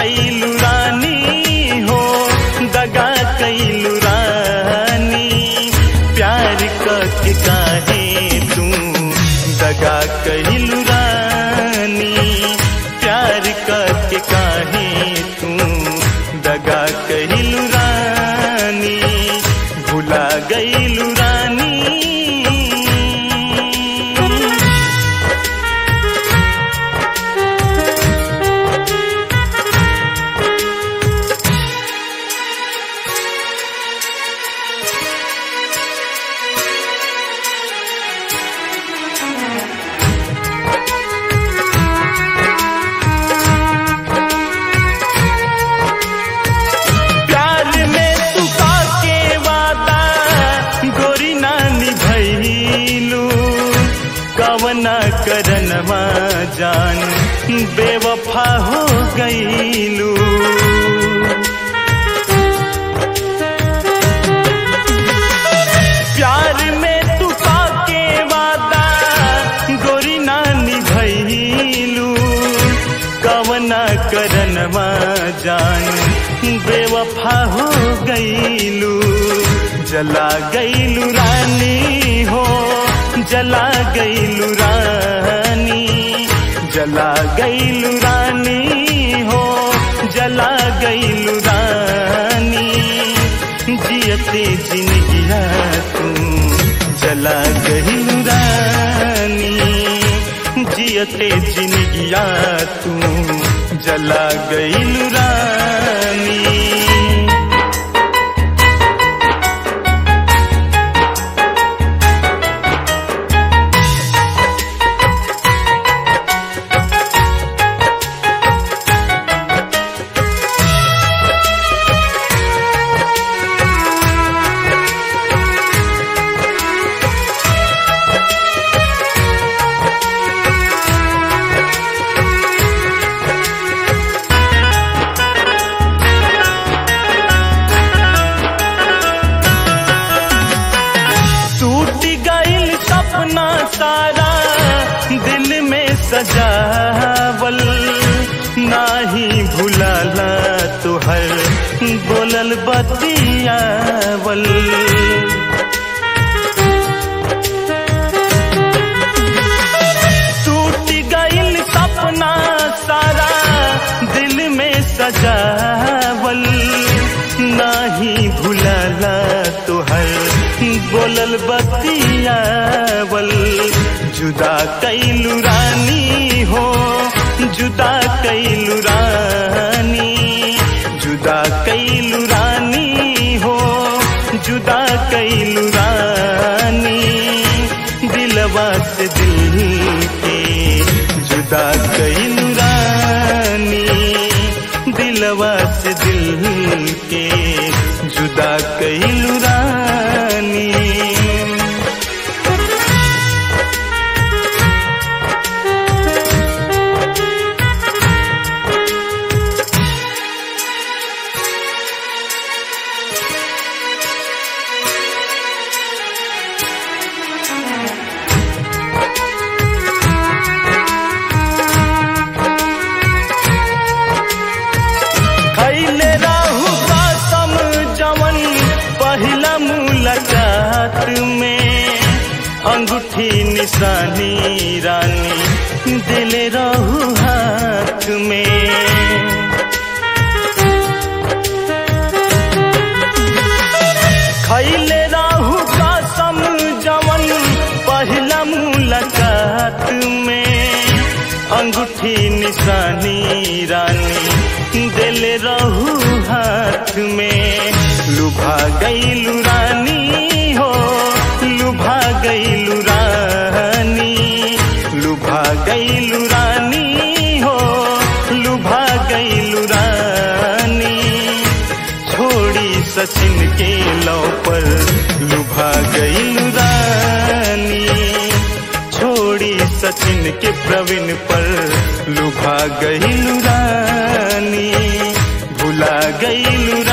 गईलू रानी हो दगा कैलू रानी प्यार करके काहे तू दगा कैलू रानी प्यार करके काहे तू दगा कैलू रानी भुला गईलू रानी प्यार में तू के वादा गोरी नानी भैलू कवना करनवा जान बेवफा हो गईलू प्यार में तू के वादा गोरी नानी भैलू कवना करनवा जान बेवफा हो गईलू जला गईलू रानी हो जला गईलू रानी जला गईलू रानी हो जला गईलू रानी जियते जिनगिया तू जला गईलू रानी जियते जिनगिया तू जला गईलू रानी टूट गईल सपना सारा दिल में सजावल नाही भुलाला तुहर बोलल बतियावल टूट गईल सपना सारा दिल में सजावल नाही भुलाला तुहर बोलल बतियावल जुदा कैलू रानी हो जुदा कैलू रानी जुदा कैलू रानी हो जुदा कैलू रानी दिलवा से दिल के जुदा कैलू रानी दिलवा से दिल के जुदा कैलू रानी खैले राहु कसम जवन पहिला मुलाकात में अंगूठी निशानी रानी दिल रहू हाथ में खैले राहु कसम जवन पहिला मुलाकात में अंगूठी निशानी रानी दिल रहू हाथ में लुभा गईलू रानी हो लुभा गईलू रानी लुभा गईलू रानी हो लुभा गईलू रानी छोड़ी सचिन के लौ पर लुभा गईलू रानी छोड़ी सचिन के प्रवीण पर लुभा गईलू रानी भुला गईलू